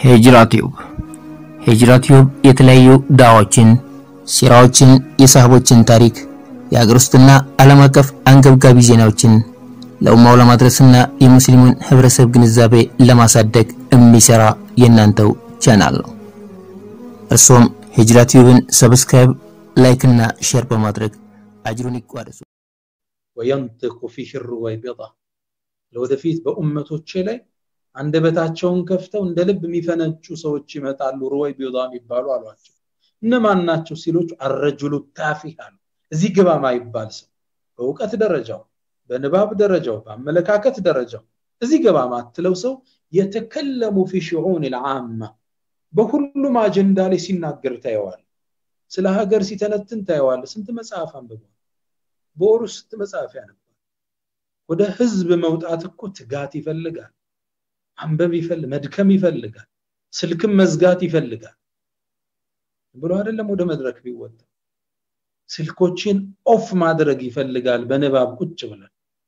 ሂጅራ ቲዩብ ሂጅራ ቲዩብ የተለያዩ ዳዋዎችን፣ ሲራዎችን፣ የሳህቦችን ታሪክ፣ የሀገር ውስጥና ዓለም አቀፍ አንገብጋቢ ዜናዎችን ለኡማው ለማድረስና የሙስሊሙን ህብረተሰብ ግንዛቤ ለማሳደግ የሚሰራ የእናንተው ቻናል ነው። እርሶም ሂጅራ ቲዩብን ሰብስክራይብ፣ ላይክ እና ሼር በማድረግ አጅሩን ይቋደሱ። ወየንጥቁ ፊህ ሩወይቢዳ ለወደፊት በኡመቶቼ ላይ አንደበታቸውን ከፍተው እንደ ልብ የሚፈነጩ ሰዎች ይመጣሉ። ሩወይቢዳ የሚባሉ አሏቸው። እነማን ናቸው ሲሎቹ አረጁሉ ታፊህ አሉ። እዚህ ግባ ማይባል ሰው በእውቀት ደረጃው፣ በንባብ ደረጃው፣ በአመለካከት ደረጃው እዚህ ገባ ማትለው ሰው የተከለሙ ፊ ሽዑን ልዓማ በሁሉም አጀንዳ ላይ ሲናገር ታየዋል። ስለ ሀገር ሲተነትን ታየዋል። ስንት መጽሐፍ አንብቧል። በወሩ ስንት መጽሐፍ ያነባል። ወደ ህዝብ መውጣት እኮ ትጋት ይፈልጋል። አንበብ ይፈልግ መድከም ይፈልጋል። ስልክም መዝጋት ይፈልጋል ብሎ አይደለም ወደ መድረክ ቢወጣ ስልኮችን ኦፍ ማድረግ ይፈልጋል። በንባብ ቁጭ ብለን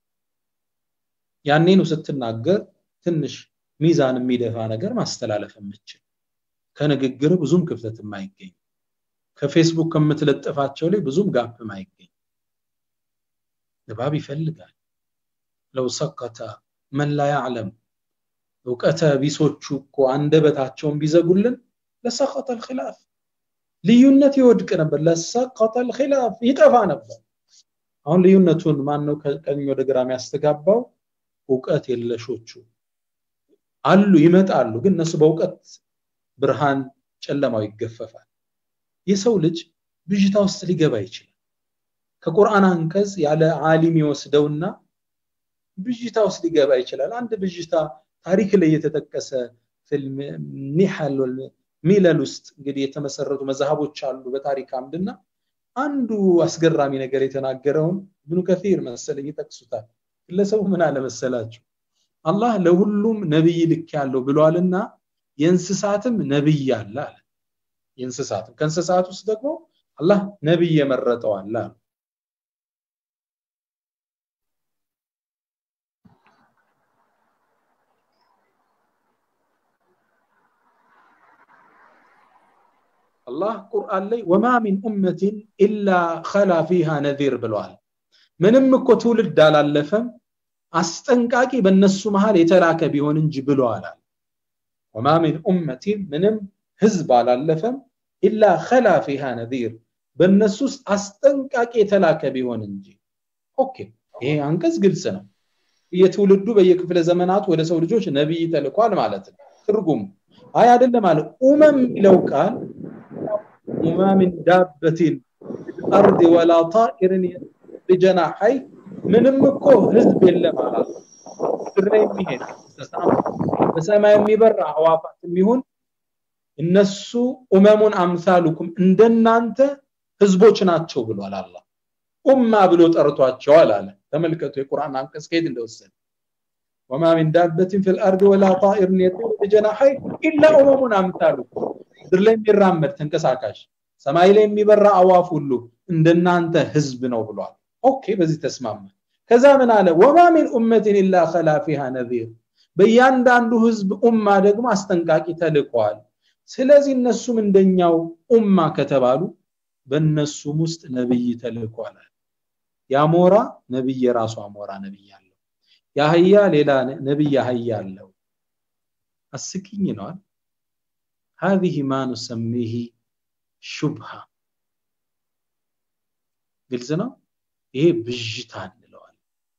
ያኔ ነው ስትናገር ትንሽ ሚዛን የሚደፋ ነገር ማስተላለፍ የምችል ከንግግር ብዙም ክፍተት የማይገኝ ከፌስቡክ ከምትለጥፋቸው ላይ ብዙም ጋፕ የማይገኝ ንባብ ይፈልጋል። ለው ሰቀተ መን ላ ያዕለም እውቀተ ቢሶቹ እኮ አንደበታቸውን ቢዘጉልን ለሰቀተ ልኪላፍ ልዩነት ይወድቅ ነበር። ለሰቀተ ልኪላፍ ይጠፋ ነበር። አሁን ልዩነቱን ማነው ከቀኝ ወደ ግራ የሚያስተጋባው? እውቀት የለሾቹ አሉ ይመጣሉ፣ ግን እነሱ በእውቀት ብርሃን ጨለማው ይገፈፋል። የሰው ልጅ ብዥታ ውስጥ ሊገባ ይችላል። ከቁርአን አንቀጽ ያለ ዓሊም ይወስደውና ብዥታ ውስጥ ሊገባ ይችላል። አንድ ብዥታ ታሪክ ላይ የተጠቀሰ ፊልም ኒሐል ሚለል ውስጥ እንግዲህ የተመሰረቱ መዛሃቦች አሉ በታሪክ አምድና አንዱ አስገራሚ ነገር የተናገረውን ኢብኑ ከሲር መሰለኝ ይጠቅሱታል። ግለሰቡ ምን አለ መሰላችሁ? አላህ ለሁሉም ነብይ ልክ ያለው ብሏልና የእንስሳትም ነብይ አለ አለ። የእንስሳትም ከእንስሳት ውስጥ ደግሞ አላህ ነብይ የመረጠው አለ አለ። አላህ ቁርአን ላይ ወማ ሚን ኡመቲን ኢላ ኸላ ፊሃ ነዚር ብለዋል። ምንም እኮ ትውልድ አላለፈም አስጠንቃቂ በእነሱ መሃል የተላከ ቢሆን እንጂ ብለዋል። ወማ ሚን ኡመቲን ምንም ህዝብ አላለፈም ኢላ ኸላ ፊሃ ነዚር በእነሱ ውስጥ አስጠንቃቂ የተላከ ቢሆን እንጂ። ኦኬ ይሄ አንቀጽ ግልጽ ነው። የትውልዱ በየክፍለ ዘመናቱ ወደ ሰው ልጆች ነቢይ ተልኳል ማለት ነው። ትርጉሙ አይ አይደለም አለ ኡመም የሚለው ቃል ወማ ሚን ዳበቲን አርድ ወላ ጣኢርን ቢጀናሐይ ምንም እኮ ህዝብ የለም አላለ። ምድር ላይ የሚሄድ በሰማይ የሚበራ አዋፋት የሚሆን እነሱ ኡመሙን አምሳሉኩም እንደናንተ ህዝቦች ናቸው ብሏል አላህ። ኡማ ብሎ ጠርቷቸዋል አለ። ተመልከቱ የቁርአን አንቀጽ ከየት እንደወሰደ ወማ ሚን ዳበትን ፊል አርድ ወላ ጣኢርን የጢሩ ቢጀናሐይ ኢላ ኡመሙን አምሳሉኩም ምድር ላይ የሚራመድ ተንቀሳቃሽ ሰማይ ላይ የሚበራ አዋፍ ሁሉ እንደናንተ ህዝብ ነው ብሏል። ኦኬ በዚህ ተስማማ። ከዛ ምን አለ ወማ ሚን ኡመትን ኢላ ኸላ ፊሃ ነዚር በእያንዳንዱ ህዝብ ኡማ ደግሞ አስጠንቃቂ ተልከዋል። ስለዚህ እነሱም እንደኛው ኡማ ከተባሉ በእነሱም ውስጥ ነብይ ተልኳል። የአሞራ ነብይ የራሱ አሞራ ነብይ አለው። የአህያ ሌላ ነብይ አህያ አለው። አስቂኝ ነዋል። هذه ما نسميه ሹብሃ ግልጽ ነው። ይሄ ብዥታ እንለዋለን።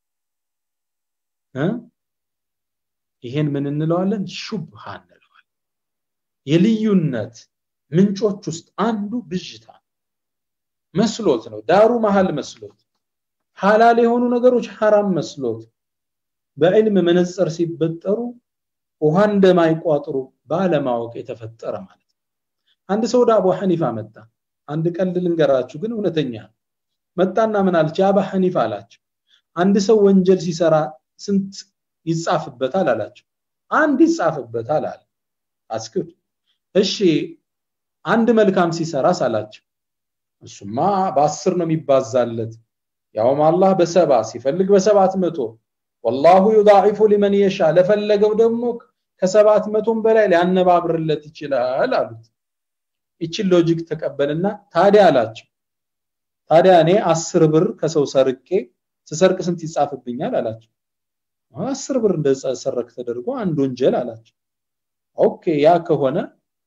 ይሄን ምን እንለዋለን? ሹብሃ እንለዋለን። የልዩነት ምንጮች ውስጥ አንዱ ብዥታ መስሎት ነው። ዳሩ መሃል መስሎት ሐላል የሆኑ ነገሮች ሐራም መስሎት በዕልም መነጽር ሲበጠሩ ውሃ እንደማይቋጥሩ ባለማወቅ የተፈጠረ ማለት ነው። አንድ ሰው ወደ አቡ ሐኒፋ መጣ። አንድ ቀልድ ልንገራችሁ ግን እውነተኛ መጣና ምን አለች? አባ ሐኒፋ አላቸው። አንድ ሰው ወንጀል ሲሰራ ስንት ይጻፍበታል አላቸው። አንድ ይጻፍበታል አለ። አስክድ እሺ አንድ መልካም ሲሰራስ አላቸው። እሱማ በአስር ነው የሚባዛለት ያውም አላህ በሰባ ሲፈልግ በሰባት መቶ ወላሁ ዩዳዒፉ ሊመን የሻ ለፈለገው ደግሞ ከሰባት መቶም በላይ ሊያነባብርለት ይችላል አሉት ይችን ሎጂክ ተቀበልና ታዲያ አላቸው ታዲያ እኔ አስር ብር ከሰው ሰርቄ ስሰርቅ ስንት ይጻፍብኛል አላቸው አስር ብር እንደሰረክ ተደርጎ አንድ ወንጀል አላቸው ኦኬ ያ ከሆነ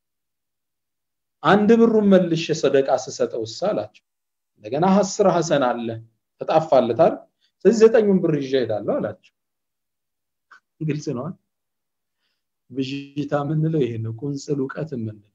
አንድ ብሩን መልሼ ሰደቃ ስሰጠውስ አላቸው እንደገና አስር ሐሰን አለ ተጣፋለታል ስለዚህ ዘጠኙን ብር ይዤ እሄዳለሁ አላቸው ግልጽ ነው ብዥታ የምንለው ይሄ ነው ቁንጽል እውቀት የምንለው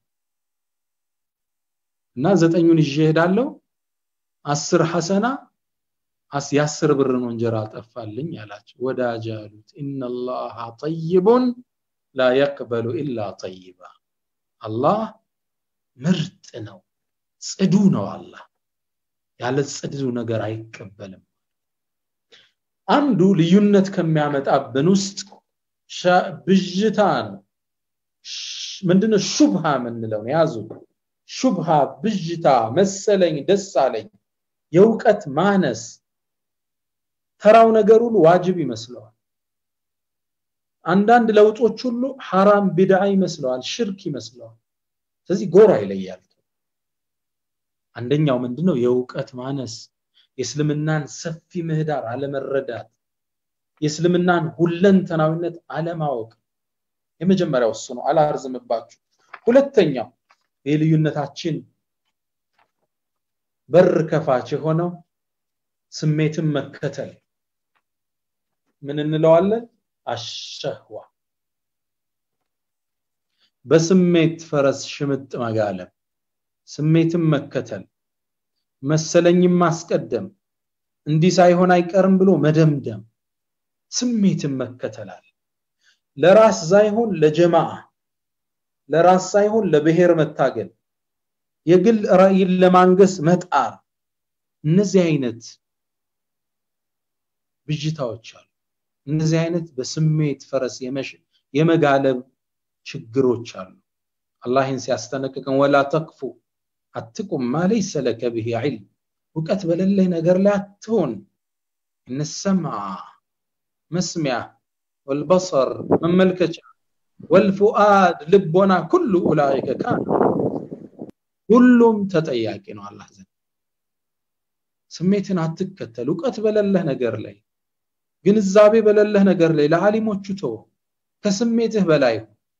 እና ዘጠኙን ይዤ እሄዳለሁ አስር ሐሰና የአስር ብርን ወንጀራ ጠፋልኝ አላቸው ወዳጅ አሉት ኢነላሃ ጠይቡን ላ የቅበሉ ኢላ ጠይባ አላህ ምርጥ ነው ጽዱ ነው አላህ ያለ ጽዱ ነገር አይቀበልም አንዱ ልዩነት ከሚያመጣብን ውስጥ ብዥታ ነው ምንድነው ሹብሃ የምንለው ያዙ ሹብሃ ብዥታ መሰለኝ ደስ አለኝ የእውቀት ማነስ ተራው ነገር ሁሉ ዋጅብ ይመስለዋል አንዳንድ ለውጦች ሁሉ ሐራም ቢድዓ ይመስለዋል ሽርክ ይመስለዋል ስለዚህ ጎራ ይለያል አንደኛው ምንድነው የእውቀት ማነስ የእስልምናን ሰፊ ምህዳር አለመረዳት የእስልምናን ሁለንተናዊነት አለማወቅ የመጀመሪያው እሱ ነው አላርዝምባችሁ ሁለተኛው የልዩነታችን በር ከፋች የሆነው ስሜትን መከተል ምን እንለዋለን አሸህዋ በስሜት ፈረስ ሽምጥ መጋለም ስሜትን መከተል መሰለኝም ማስቀደም እንዲህ ሳይሆን አይቀርም ብሎ መደምደም ስሜትን መከተላል ለራስ ሳይሆን ለጀማዓ ለራስ ሳይሆን ለብሔር መታገል የግል ራእይን ለማንገስ መጣር እነዚህ አይነት ብጅታዎች አሉ እነዚህ አይነት በስሜት ፈረስ የመጋለብ ችግሮች አሉ አላህን ሲያስጠነቅቀን ወላ ተክፉ አትቁም ማ ለይሰ ለከ ብሂ ዒልም እውቀት በሌለህ ነገር ላይ አትሆን እነሰምዓ መስሚያ ወልበሰር መመልከቻ ወልፉአድ ልቦና ኩሉ ኡላይከ ካን ሁሉም ተጠያቂ ነው አላህ ዘንድ ስሜትን አትከተል እውቀት በሌለህ ነገር ላይ ግንዛቤ በሌለህ ነገር ላይ ለዓሊሞቹ ተው ከስሜትህ በላይ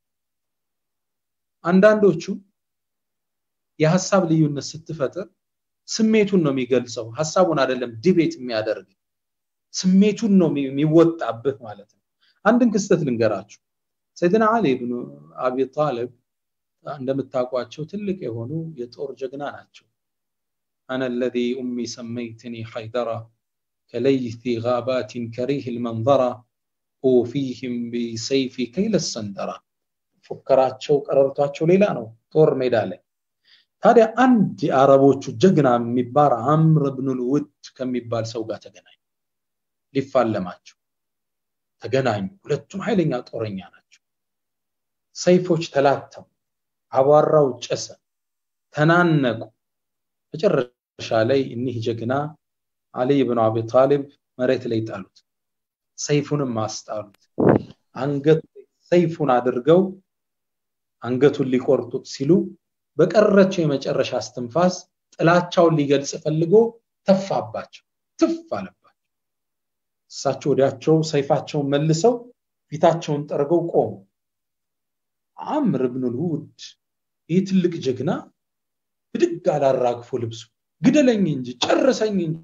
አንዳንዶቹ የሐሳብ ልዩነት ስትፈጥር ስሜቱን ነው የሚገልጸው ሐሳቡን አይደለም ዲቤት የሚያደርግ ስሜቱን ነው የሚወጣብህ ማለት ነው አንድን ክስተት ልንገራችሁ ሰይድና አሊ ብኑ አቢ ጣልብ እንደምታውቋቸው ትልቅ የሆኑ የጦር ጀግና ናቸው أنا الذي أمي سميتني حيدرة كليث غابات كريه المنظرة أوفيهم بسيفي كيل السندرة ፉከራቸው ቀረርቷቸው ሌላ ነው ጦር ሜዳ ላይ ታዲያ አንድ የአረቦቹ ጀግና የሚባል አምር ብኑል ውድ ከሚባል ሰው ጋር ተገናኙ ሊፋለማቸው ተገናኙ ሁለቱም ኃይለኛ ጦረኛ ናቸው ሰይፎች ተላተው አቧራው ጨሰ ተናነቁ መጨረሻ ላይ እኒህ ጀግና አሊ ብኑ አቢ ጣሊብ መሬት ላይ ጣሉት ሰይፉንም አስጣሉት አንገቱ ሰይፉን አድርገው አንገቱን ሊቆርጡት ሲሉ በቀረችው የመጨረሻ እስትንፋስ ጥላቻውን ሊገልጽ ፈልጎ ተፋባቸው ትፍ አለባቸው እሳቸው ወዲያቸው ሰይፋቸውን መልሰው ፊታቸውን ጠርገው ቆሙ አምር ብኑል ውድ ይህ ትልቅ ጀግና ብድግ አላራግፎ ልብሱ ግደለኝ እንጂ ጨርሰኝ እንጂ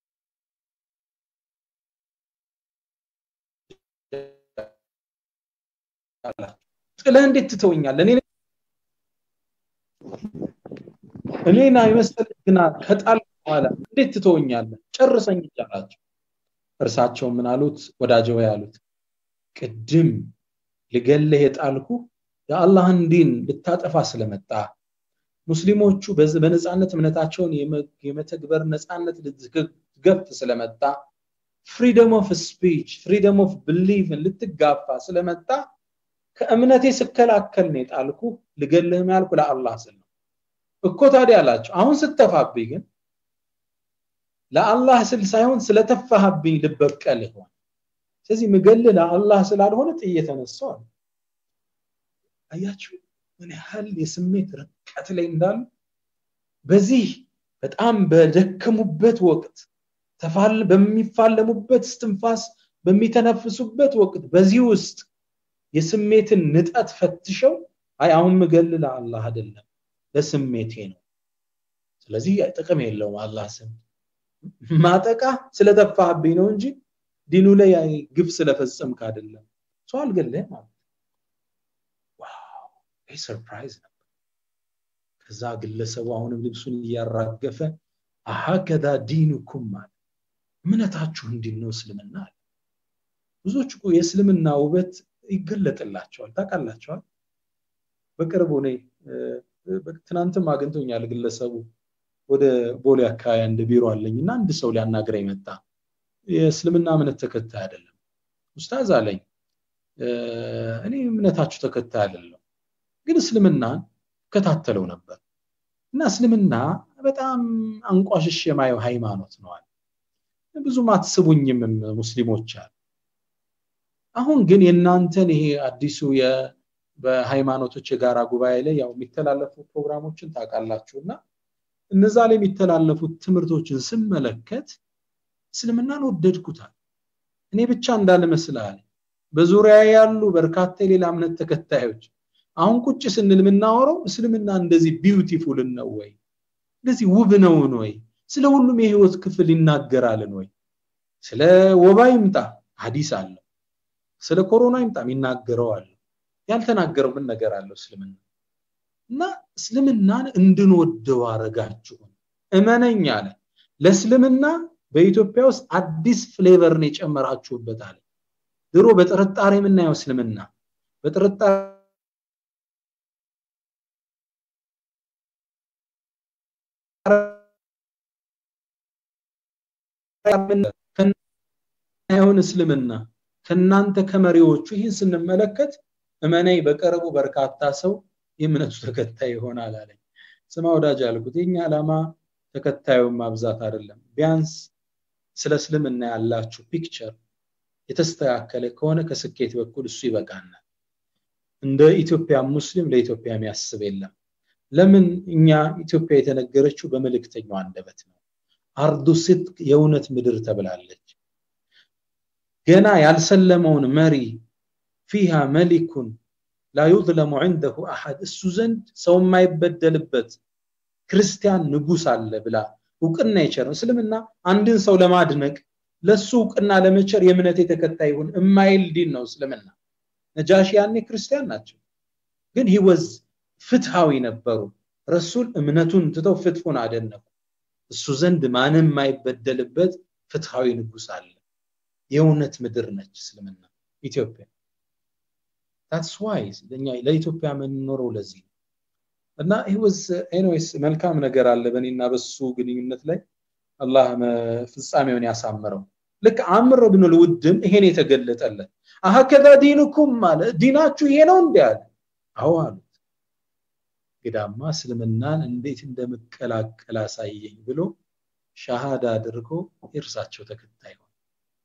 ጥለህ እንዴት ትተውኛለህ እኔ እኔና የመሰለ ግና ከጣል በኋላ እንዴት ትተውኛለህ ጨርሰኝ ይቻላቸው እርሳቸው ምን አሉት ወዳጀው ያሉት ቅድም ልገልህ የጣልኩ የአላህን ዲን ልታጠፋ ስለመጣ ሙስሊሞቹ በነፃነት እምነታቸውን የመተግበር ነፃነት ልትገፍ ስለመጣ ፍሪደም ኦፍ ስፒች ፍሪደም ኦፍ ብሊቭን ልትጋፋ ስለመጣ ከእምነቴ ስከላከል ነው የጣልኩ ልገልህም ያልኩ ለአላህ ስል ነው እኮ ታዲያ አላቸው አሁን ስተፋብኝ ግን ለአላህ ስል ሳይሆን ስለተፋህብኝ ልበቀልህ ሆነ ስለዚህ ምገል ለአላህ ስላልሆነ ጥዬ ተነሳው አያችሁ ምን ያህል የስሜት ርቀት ላይ እንዳሉ በዚህ በጣም በደከሙበት ወቅት ተፋል በሚፋለሙበት ስትንፋስ በሚተነፍሱበት ወቅት በዚህ ውስጥ የስሜትን ንጠት ፈትሸው አይ አሁን ምገልል አላህ አይደለም ለስሜቴ ነው ስለዚህ ጥቅም የለውም አላህ ስም ማጠቃ ስለጠፋህብኝ ነው እንጂ ዲኑ ላይ ግፍ ስለፈጸምክ አይደለም ሰው አልገለህም ማለት ዋው ይህ ሰርፕራይዝ ነበር ከዛ ግለሰቡ አሁንም ልብሱን እያራገፈ አሀከዛ ዲኑኩም ማለት እምነታችሁ እንዲህ ነው እስልምና አለ ብዙዎች እኮ የእስልምና ውበት ይገለጥላቸዋል ታውቃላቸዋል በቅርቡ እኔ ትናንትም አግኝቶኛል ግለሰቡ ወደ ቦሌ አካባቢ አንድ ቢሮ አለኝ እና አንድ ሰው ሊያናግረኝ መጣ የእስልምና እምነት ተከታይ አይደለም ኡስታዝ አለኝ እኔ እምነታችሁ ተከታይ አይደለም ግን እስልምናን እከታተለው ነበር እና እስልምና በጣም አንቋሽሽ የማየው ሃይማኖት ነዋል ብዙም አትስቡኝም ሙስሊሞች አሉ አሁን ግን የእናንተን ይሄ አዲሱ በሃይማኖቶች የጋራ ጉባኤ ላይ ያው የሚተላለፉ ፕሮግራሞችን ታውቃላችሁ እና እነዛ ላይ የሚተላለፉት ትምህርቶችን ስመለከት እስልምናን ወደድኩታል እኔ ብቻ እንዳልመስልሃል በዙሪያ ያሉ በርካታ የሌላ እምነት ተከታዮች አሁን ቁጭ ስንል የምናወረው እስልምና እንደዚህ ቢዩቲፉል ነው ወይ እንደዚህ ውብ ነውን ወይ ስለ ሁሉም የህይወት ክፍል ይናገራልን ወይ ስለ ወባ ይምጣ ሀዲስ አለው ስለ ኮሮና ይምጣ የሚናገረው አለ ያልተናገረው ምን ነገር አለው እስልምና እና እስልምናን እንድንወደው አረጋችሁን እመነኝ አለ ለእስልምና በኢትዮጵያ ውስጥ አዲስ ፍሌቨርን የጨመራችሁበት አለ ድሮ በጥርጣሬ የምናየው እስልምና በጥርጣሬ ከናየውን እስልምና ከናንተ ከመሪዎቹ ይህን ስንመለከት እመነኝ በቅርቡ በርካታ ሰው የእምነቱ ተከታይ ይሆናል አለኝ ስማ ወዳጅ አልኩት የኛ ዓላማ ተከታዩን ማብዛት አይደለም ቢያንስ ስለ እስልምና ያላችሁ ፒክቸር የተስተካከለ ከሆነ ከስኬት በኩል እሱ ይበቃናል እንደ ኢትዮጵያ ሙስሊም ለኢትዮጵያ የሚያስብ የለም ለምን እኛ ኢትዮጵያ የተነገረችው በመልእክተኛው አንደበት ነው አርዱ ስድቅ የእውነት ምድር ተብላለች ገና ያልሰለመውን መሪ ፊሃ መሊኩን ላ ዩظለሙ ዐንደሁ አሐድ እሱ ዘንድ ሰው የማይበደልበት ክርስቲያን ንጉስ አለ ብላ እውቅና የቸር ነው እስልምና አንድን ሰው ለማድነቅ ለሱ እውቅና ለመቸር የእምነቴ ተከታይ ይሁን እማይል ዲን ነው እስልምና ነጃሺ ያኔ ክርስቲያን ናቸው ግን ሂወዝ ፍትሃዊ ነበሩ ረሱል እምነቱን ትተው ፍትፉን አደነቁ እሱ ዘንድ ማንም የማይበደልበት ፍትሃዊ ንጉስ አለ የእውነት ምድር ነች እስልምና ኢትዮጵያ ታትስ ዋይ ለኢትዮጵያ የምንኖረው ለዚህ ነው እና ይወዝ ኤኒዌይስ መልካም ነገር አለ በእኔና በሱ ግንኙነት ላይ አላህ ፍጻሜውን ያሳምረው ልክ አምር ብን ልውድም ይሄን የተገለጠለት አሀከዛ ዲንኩም አለ ዲናችሁ ይሄ ነው እንዲ አለ አዎ አሉት ግዳማ እስልምናን እንዴት እንደምቀላቀል አሳየኝ ብሎ ሻሃዳ አድርጎ የእርሳቸው ተከታይ ሆነ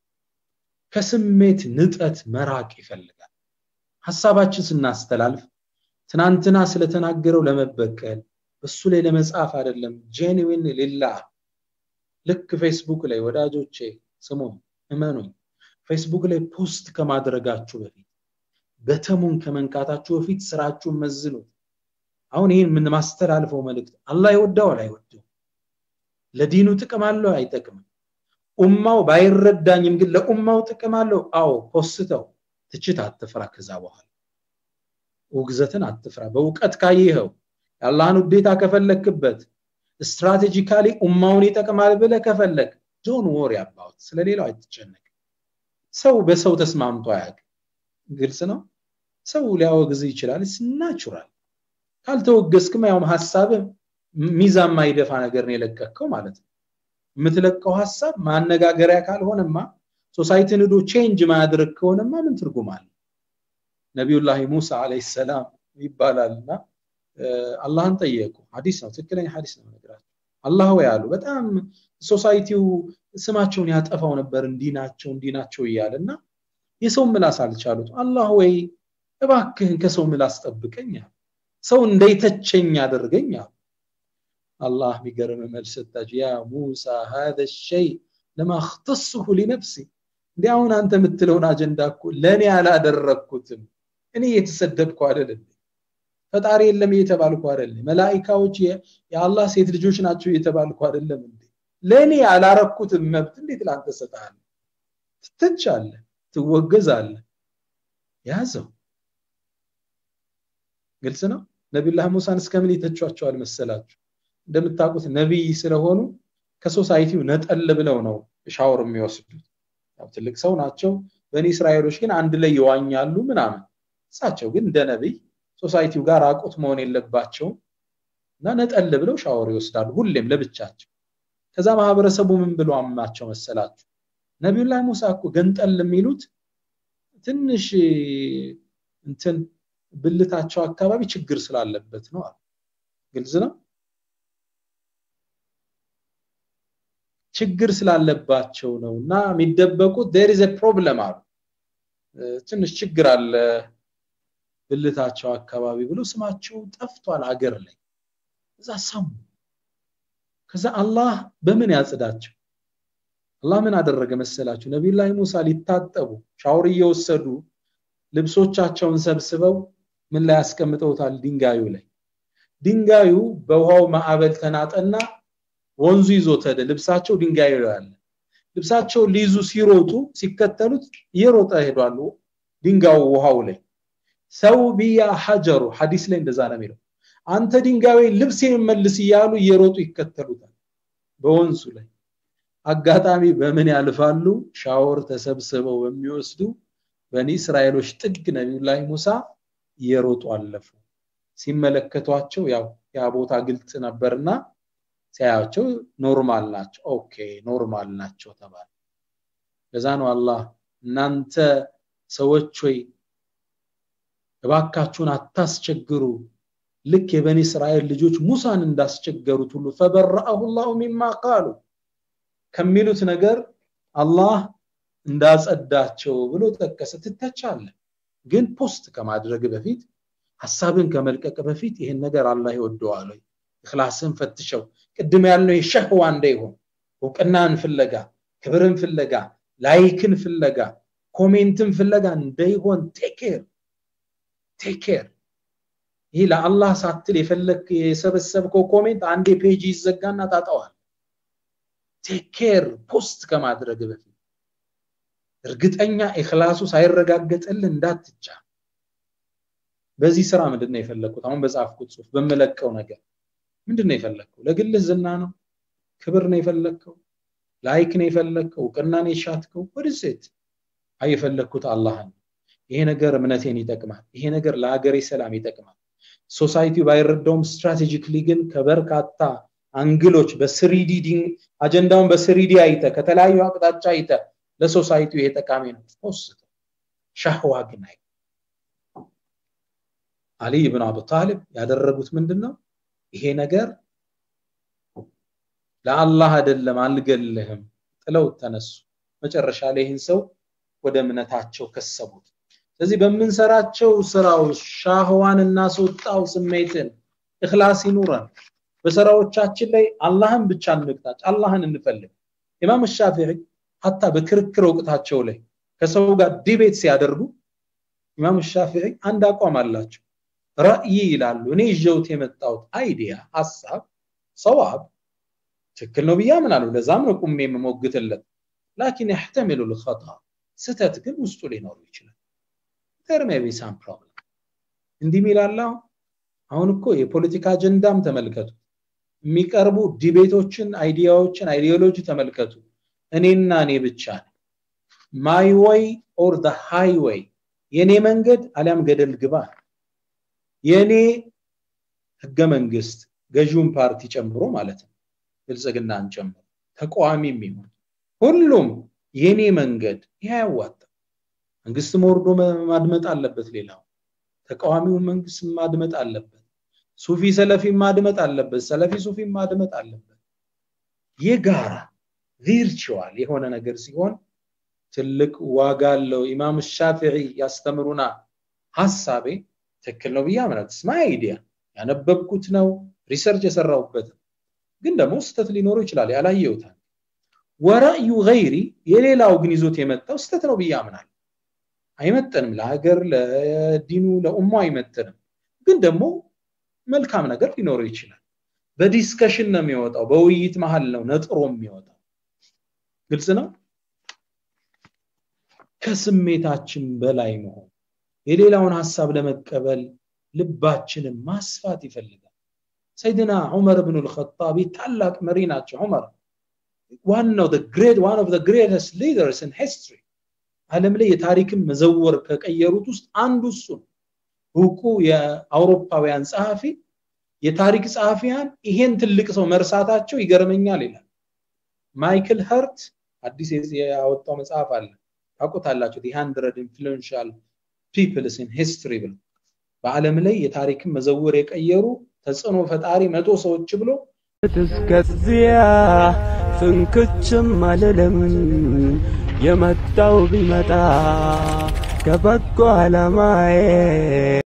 ከስሜት ንጠት መራቅ ይፈልጋል ሀሳባችን ስናስተላልፍ ትናንትና ስለተናገረው ለመበቀል በሱ ላይ ለመጻፍ አይደለም ጄኒዊን ሌላ ልክ ፌስቡክ ላይ ወዳጆቼ ስሙም እመኑኝ ፌስቡክ ላይ ፖስት ከማድረጋችሁ በፊት በተሙን ከመንካታችሁ በፊት ስራችሁን መዝኑት አሁን ይህን ምን ማስተላልፈው መልእክት አላህ ይወዳዋል አይወደው ለዲኑ ጥቅም አለው አይጠቅምም ኡማው ባይረዳኝም ግን ለኡማው ጥቅም አለው አዎ ፖስተው ትችት አትፍራ ከዛ በኋላ ውግዘትን አትፍራ በእውቀት ካየኸው የአላህን ውዴታ ከፈለክበት ስትራቴጂካሊ ኡማውን ይጠቅማል ብለ ከፈለግ ዶን ወሪ አባውት ስለሌላው አይትጨነቅ ሰው በሰው ተስማምቶ አያቅ ግልጽ ነው ሰው ሊያወግዝ ይችላል ናቹራል ካልተወገዝክም ያውም ሀሳብ ሚዛን ማይደፋ ነገር ነው የለቀቅከው ማለት ነው የምትለቀው ሀሳብ ማነጋገሪያ ካልሆነማ ሶሳይቲን ዶ ቼንጅ ማያድረግ ከሆነማ ምን ትርጉም አለ ነቢዩላህ ሙሳ አለይሂ ሰላም ይባላልና አላህን ጠየቁ ሀዲስ ነው ትክክለኛ ሀዲስ ነው ነገራቸው አላህ ወይ አሉ በጣም ሶሳይቲው ስማቸውን ያጠፋው ነበር እንዲህ ናቸው እንዲህ ናቸው እያለ እና የሰው ምላስ አልቻሉት አላህ ወይ እባክህን ከሰው ምላስ ጠብቀኝ ሰው እንዳይተቸኝ አድርገኝ አላህ የሚገርም መልስ ሰጣች ያ ሙሳ هذا الشيء لما اختصه لنفسي እንዲ አሁን አንተ የምትለውን አጀንዳ እኮ ለእኔ አላደረግኩትም እኔ እየተሰደብኩ አይደለም ፈጣሪ የለም እየተባልኩ አይደለም መላኢካዎች የአላህ ሴት ልጆች ናቸው እየተባልኩ አይደለም እንዴ ለእኔ ያላረኩትም መብት እንዴት ላንተ ሰጣለ ትተቻለ ትወገዛለ ያዘው ግልጽ ነው ነቢዩላህ ሙሳን እስከምን ይተቿቸዋል መሰላችሁ እንደምታውቁት ነቢይ ስለሆኑ ከሶሳይቲው ነጠል ብለው ነው ሻወር የሚወስዱት ያው ትልቅ ሰው ናቸው በኒ እስራኤሎች ግን አንድ ላይ ይዋኛሉ ምናምን እሳቸው ግን እንደ ነቢይ ሶሳይቲው ጋር አቁት መሆን የለባቸውም እና ነጠል ብለው ሻወር ይወስዳሉ ሁሌም ለብቻቸው ከዛ ማህበረሰቡ ምን ብሎ አማቸው መሰላችሁ ነቢዩላህ ሙሳ እኮ ገንጠል የሚሉት ትንሽ እንትን ብልታቸው አካባቢ ችግር ስላለበት ነው አሉ ግልጽ ነው ችግር ስላለባቸው ነው እና የሚደበቁት ዴር ኢዝ ፕሮብለም አሉ ትንሽ ችግር አለ ብልታቸው አካባቢ ብሎ ስማቸው ጠፍቷል አገር ላይ እዛ ሰሙ ከዛ አላህ በምን ያጽዳቸው አላህ ምን አደረገ መሰላችሁ ነቢዩላህ ሙሳ ሊታጠቡ ሻወር እየወሰዱ ልብሶቻቸውን ሰብስበው ምን ላይ ያስቀምጠውታል ድንጋዩ ላይ ድንጋዩ በውሃው ማዕበል ተናጠና ወንዙ ይዞት ሄደ ልብሳቸው ድንጋዩ ያለ ልብሳቸው ሊይዙ ሲሮጡ ሲከተሉት እየሮጠ ሄዷሉ ድንጋዩ ውሃው ላይ ሰው ቢያ ሐጀሩ ሐዲስ ላይ እንደዛ ነው የሚለው አንተ ድንጋዩ ልብስ መልስ እያሉ እየሮጡ ይከተሉታል በወንዙ ላይ አጋጣሚ በምን ያልፋሉ ሻወር ተሰብስበው በሚወስዱ በኒ እስራኤሎች ጥግ ነቢዩላህ ሙሳ እየሮጡ አለፉ ሲመለከቷቸው ያው ያ ቦታ ግልጽ ነበርና ሲያያቸው ኖርማል ናቸው ኦኬ ኖርማል ናቸው ተባለ ለዛ ነው አላህ እናንተ ሰዎች ወይ እባካችሁን አታስቸግሩ ልክ የበኒ እስራኤል ልጆች ሙሳን እንዳስቸገሩት ሁሉ ፈበረአሁ ላሁ ሚማ ቃሉ ከሚሉት ነገር አላህ እንዳጸዳቸው ብሎ ጠቀሰ ትተቻለ ግን ፖስት ከማድረግ በፊት ሀሳብን ከመልቀቅ በፊት ይህን ነገር አላህ ይወደዋል ወይ እክላስን ፈትሸው ቅድም ያልነው የሸህዋ እንዳይሆን እውቅናን ፍለጋ ክብርን ፍለጋ ላይክን ፍለጋ ኮሜንትን ፍለጋ እንዳይሆን ቴኬር ቴኬር ይህ ለአላህ ሳትል የፈለግ የሰበሰብከው ኮሜንት አንዴ ፔጅ ይዘጋና ታጠዋል ቴኬር ፖስት ከማድረግ በፊት እርግጠኛ ኢኽላሱ ሳይረጋገጥል እንዳትቻ በዚህ ስራ ምንድን ነው የፈለግኩት አሁን በጻፍኩት ጽሁፍ በምለቀው ነገር ምንድን ነው የፈለግከው ለግልህ ዝና ነው ክብር ነው የፈለግከው ላይክ ነው የፈለግከው እውቅና ነው የሻትከው ወደሴት አይ የፈለግኩት አላህን ይሄ ነገር እምነቴን ይጠቅማል ይሄ ነገር ለሀገሬ ሰላም ይጠቅማል ሶሳይቲው ባይረዳውም ስትራቴጂክሊ ግን ከበርካታ አንግሎች በስሪዲ አጀንዳውን በስሪዲ አይተ ከተለያዩ አቅጣጫ አይተ ለሶሳይቲው ይሄ ጠቃሚ ነው ወስተ ሻህዋ ግን አይ አሊ ብን አቡ ጣሊብ ያደረጉት ምንድን ነው ይሄ ነገር ለአላህ አይደለም አልገልህም ጥለው ተነሱ መጨረሻ ላይ ይህን ሰው ወደ እምነታቸው ከሰቡት ስለዚህ በምንሰራቸው ስራዎች ሻህዋን እናስወጣው ስሜትን እክላስ ይኑረን በስራዎቻችን ላይ አላህን ብቻ እንቅጣጭ አላህን እንፈልግ ኢማም ሻፊዒ ሀታ በክርክር ወቅታቸው ላይ ከሰው ጋር ዲቤት ሲያደርጉ ኢማም ሻፊዒ አንድ አቋም አላቸው ራእይ ይላሉ እኔ ይዤውት የመጣሁት አይዲያ ሀሳብ ሰዋብ ትክክል ነው ብዬ አምናለሁ ለዛም ነው ቁሜ የምሞግትለት ላኪን ያሕተሚሉ ልኸጣ ስተት ግን ውስጡ ሊኖሩ ይችላል there may be some problem እንዲህ ሚላላ አሁን እኮ የፖለቲካ አጀንዳም ተመልከቱ የሚቀርቡ ዲቤቶችን አይዲያዎችን አይዲዮሎጂ ተመልከቱ እኔና እኔ ብቻ ነኝ ማይ ወይ ኦር ደ ሃይዌይ የኔ መንገድ አሊያም ገደል ግባ የኔ ህገ መንግስት ገዢውን ፓርቲ ጨምሮ ማለት ነው ብልጽግናን ጨምሮ ተቃዋሚ የሚሆን ሁሉም የኔ መንገድ ይህ አያዋጣ መንግስትም ወርዶ ማድመጥ አለበት ሌላው ተቃዋሚውን መንግስት ማድመጥ አለበት ሱፊ ሰለፊ ማድመጥ አለበት ሰለፊ ሱፊ ማድመጥ አለበት የጋራ ቪርቹዋል የሆነ ነገር ሲሆን ትልቅ ዋጋ አለው ኢማም ሻፊዒ ያስተምሩና ሀሳቤ ትክክል ነው ብዬ አምናለሁ ስማ አይዲያ ያነበብኩት ነው ሪሰርች የሰራሁበት ግን ደግሞ ስተት ሊኖረው ይችላል ያላየውታል ወራእዩ ገይሪ የሌላው ግን ይዞት የመጣው ስተት ነው ብዬ አምናለሁ አይመጥንም ለሀገር ለዲኑ ለኡማ አይመጥንም ግን ደግሞ መልካም ነገር ሊኖረው ይችላል በዲስከሽን ነው የሚወጣው በውይይት መሀል ነው ነጥሮ የሚወጣው ግልጽ ነው ከስሜታችን በላይ መሆን የሌላውን ሀሳብ ለመቀበል ልባችንን ማስፋት ይፈልጋል ሰይድና ዑመር ብኑ ልኸጣብ ታላቅ መሪ ናቸው ዑመር ዋናው ዋን ኦፍ ግሬተስት ሊደርስ ኢን ሂስትሪ ዓለም ላይ የታሪክን መዘወር ከቀየሩት ውስጥ አንዱ እሱ ነው እውቁ የአውሮፓውያን ጸሐፊ የታሪክ ጸሐፊያን ይሄን ትልቅ ሰው መርሳታቸው ይገርመኛል ይላል ማይክል ሀርት አዲስ ያወጣው መጽሐፍ አለ ታውቁታላችሁ ዲ ሃንድረድ ኢንፍሉዌንሻል ፒፕልስ ኢን ሂስትሪ ብሎ በዓለም ላይ የታሪክን መዘውር የቀየሩ ተጽዕኖ ፈጣሪ መቶ ሰዎች ብሎ እስከዚያ ፍንክችም አልልም የመጣው ቢመጣ ከበጎ ዓላማዬ